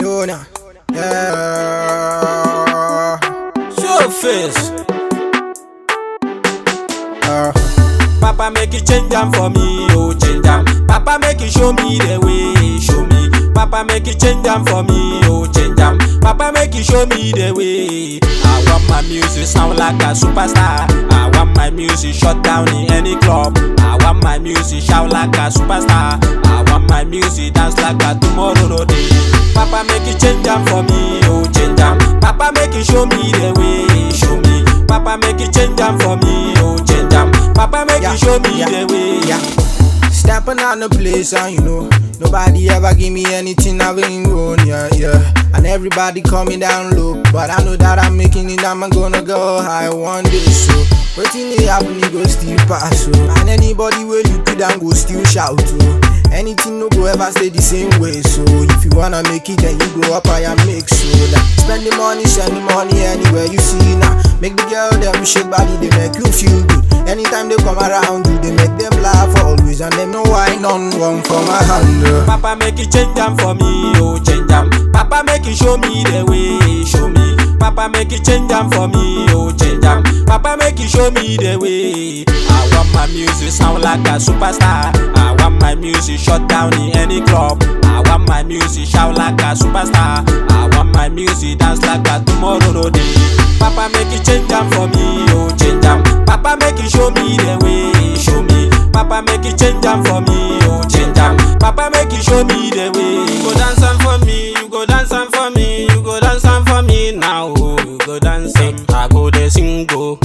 know now. Yeah. Show face. Uh, Papa make you change am for me, oh change am. Papa make you show me the way, show me. Papa make you change am for me, oh change am. Papa make you show me the way. I want my music sound like a superstar. I want my music shut down in any club. I want my music shout like a superstar. I want my music dance like a tomorrow no day. Papa make you change am for me, oh change am. Papa make you show me the way, show me. Papa make you change am for me, oh change am. Papa make Yeah, you show me yeah, the way. yeah. Stepping on the place and you know Nobody ever give me anything I've been going, yeah, yeah And everybody coming down low But I know that I'm making it, I'm gonna go high one day So, waiting it happen, it go still pass, so And anybody will you could and go still shout, so Anything no go ever stay the same way, so If you wanna make it, then you grow up and make so that Spend the money, send the money anywhere you see now Make the girl them shake body, they make you feel good Anytime they come around you, they make them laugh always And them know why none one for my hand uh. Papa make you change am for me, oh change am. Papa make you show me the way, show me. Papa make you change am for me, oh change am. Papa make you show me the way. I want my music sound like a superstar. I want my music shut down in any club. I want my music shout like a superstar. I want my music dance like a tomorrow no day. Papa make you change am for me, oh change am. Papa make you show me the way, show me. Papa make you change am for me, oh change am. Papa make you show me the way. You go dance am for me, you go dance am for me, you go dance am for me now. Oh, you go dance am, I go dey sing go.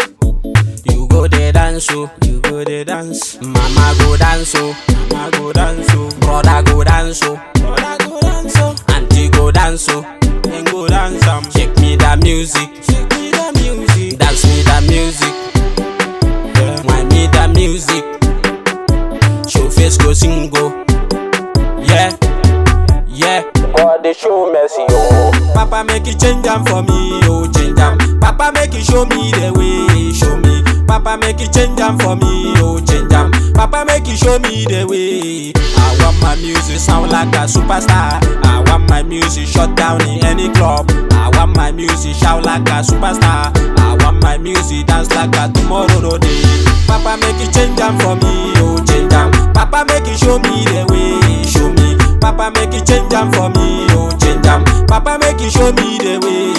You go dey dance oh, you go dey dance. Mama go dance oh, mama go dance oh. Brother go dance oh, brother go dance oh. Auntie go dance oh, then go dance am. Shake me that music, shake me that music. Dance me that music, yeah. Wine me that music. Show face go sing go, yeah, yeah. God they show mercy oh. Papa make you change am for me, oh change am. Papa make you show me the way, show me. Papa make you change am for me, oh change am. Papa make you show me the way. I want my music sound like a superstar. I want my music shut down in any club. I want my music shout like a superstar. I want my music dance like a tomorrow no day. Papa make you change am for me, oh change am. Papa make you show me the way, show me. Papa make you change am for me, oh change am. Papa make you show me the way.